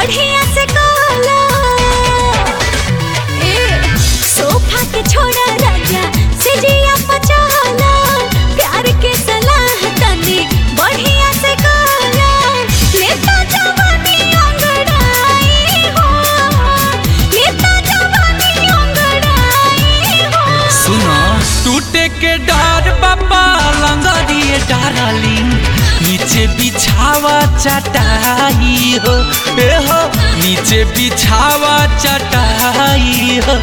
बढ़िया से काला ए सोफा के छोड़ा राजा सिजिया पचाला प्यार के सलाह तनी बढ़िया से काला लेता जवानी अंगड़ाई हो लेता जवानी अंगड़ाई हो सुनो टूटे के डर बाबा लंगरिए डारली नीचे बिछावा चटाई हो ए हो नीचे बिछावा चटाई हो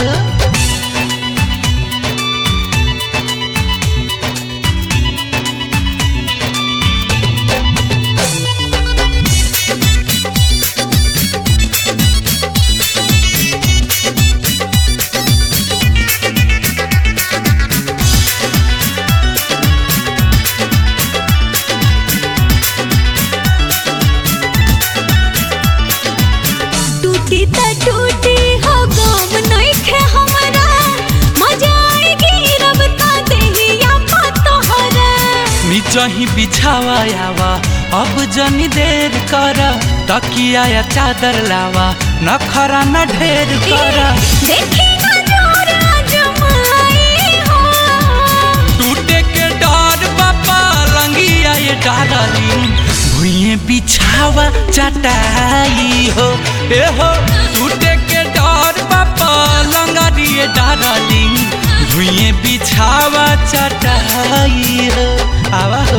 टूटी त टूटी हो गम नइखे हमरा मजा आएगी रब ता देहिया पा तोहरा नीचा ही बिछावा आवा अब जनी देर कर तकिया या चादर लावा न खरा न ढेर कर देखी ना जोर आजमाई हो टूटे के डर बाबा लंगिया ये डारली भुइए बिछावा चटाई हो ए हो टूटे के डर बाबा लंगरिए डारली भुइए बिछावा चटाई हो आवा हो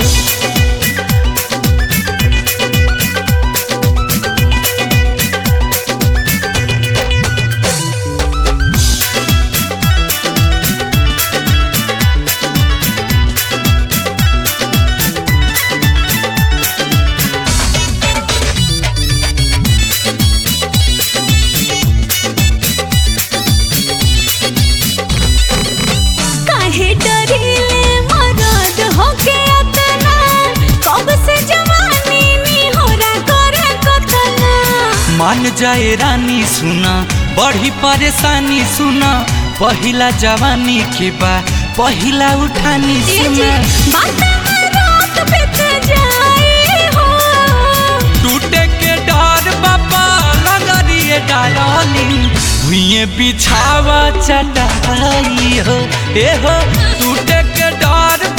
काहे डरीले मरद होके अतना कब से जवानी नी होरा करे कतना मान जाए रानी सुना बड़ी परेशानी सुना पहिला जवानी के बा पहिला उठानी ये जी सुना बात में रात बीत जाए हो टूटे के डर बाबा लगरिए डाली भुइए बिछावा चटाई हो ए हो टूटे के डर